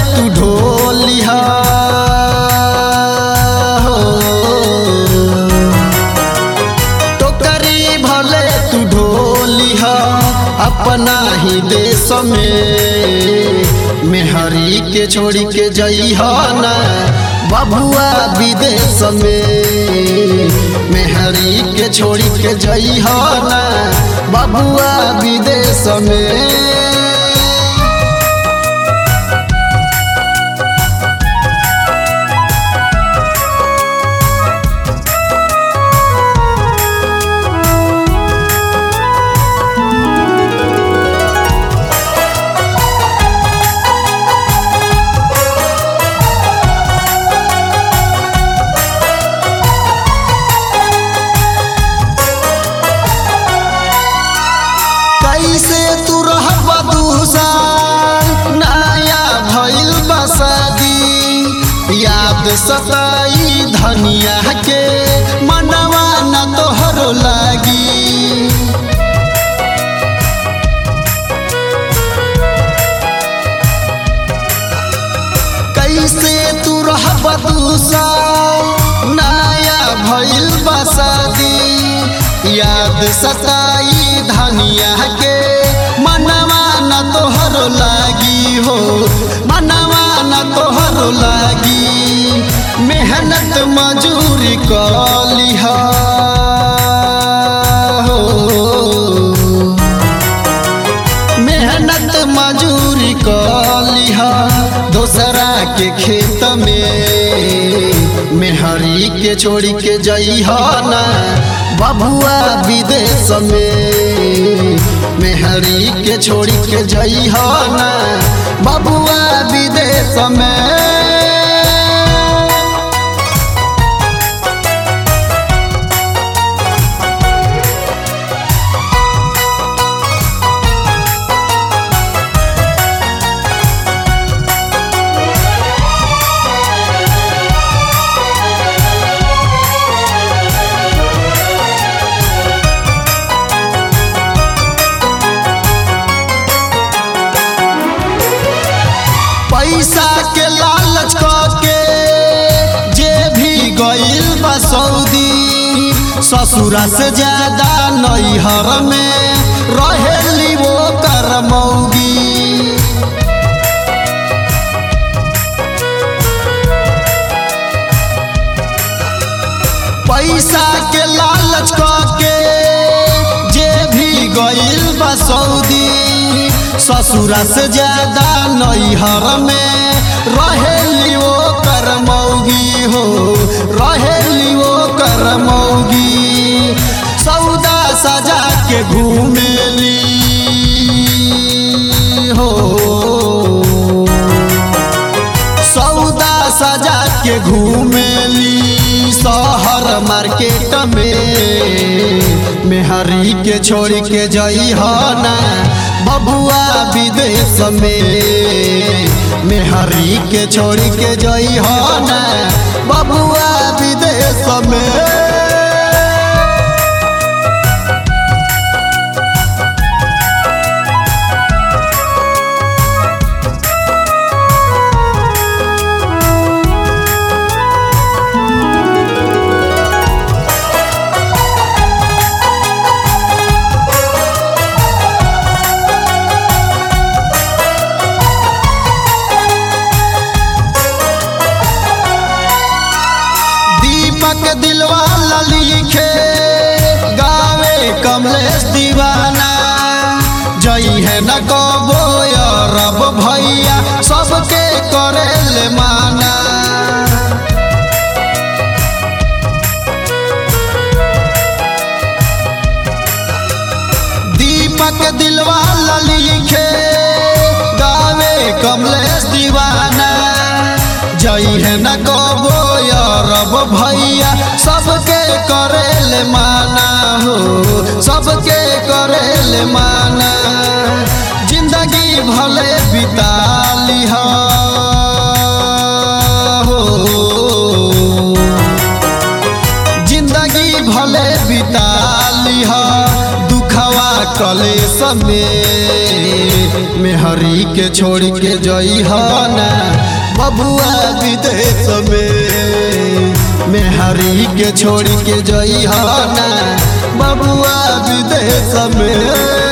तू ढोलिहा हो टोकरी भले तू ढोलिहा अपना ही देश में मेहरी के छोड़ी के जइहा ना बबुआ विदेश में मेहरी के छोड़ी के जइहा ना बबुआ विदेश में कैसे तू रहब दूसर नया भइल बसदी याद सताई धनिया के मनवा न तोहरो लागी कैसे तू रहब दूसर नया भइल बसदी याद सताई धनिया के मनवा न तोहरो लागी हो मनवा न तोहरो लागी मेहनत मजूरी कलिहा हो मेहनत मजूरी कलिहा दोसरा के खेत में मेहरी के छोड़ी के जइहा ना बबुआ विदेश में मेहरी के छोड़ी के जइहा ना बबुआ विदेश में पैसा के लालच के जे भी गइल बा सऊदी ससुरा से ज्यादा नैहर में रहेली वो करमौगी पैसा के लालच के जे भी गइल बा सऊदी ससुरा से ज्यादा नैहर में रहेली वो करमौगी हो रहेली वो करमौगी सौदा सजा के घूमेली हो सौदा सजा के घूमेली शहर मार्केट में मेहरी के छोड़ के जइहा ना बबुआ विदेश में मेहरी के छोड़ के जइहा ना बबुआ विदेश में दीपक दिलवाला लिखे गावे कमलेश दीवाना जई है न कबो रब भैया सबके करेले माना दीपक दिलवाला लिखे गावे कमलेश दीवाना जई है न कबो रब भैया सबके करेले माना हो सबके करेले माना जिंदगी भले बिता लिहा हो जिंदगी भले बिता लिहा दुखवा कलेस में मेहरी के छोड़ के जई ना बबुआ विदेश में मेहरी के छोड़ के जई ना बबुआ विदेश में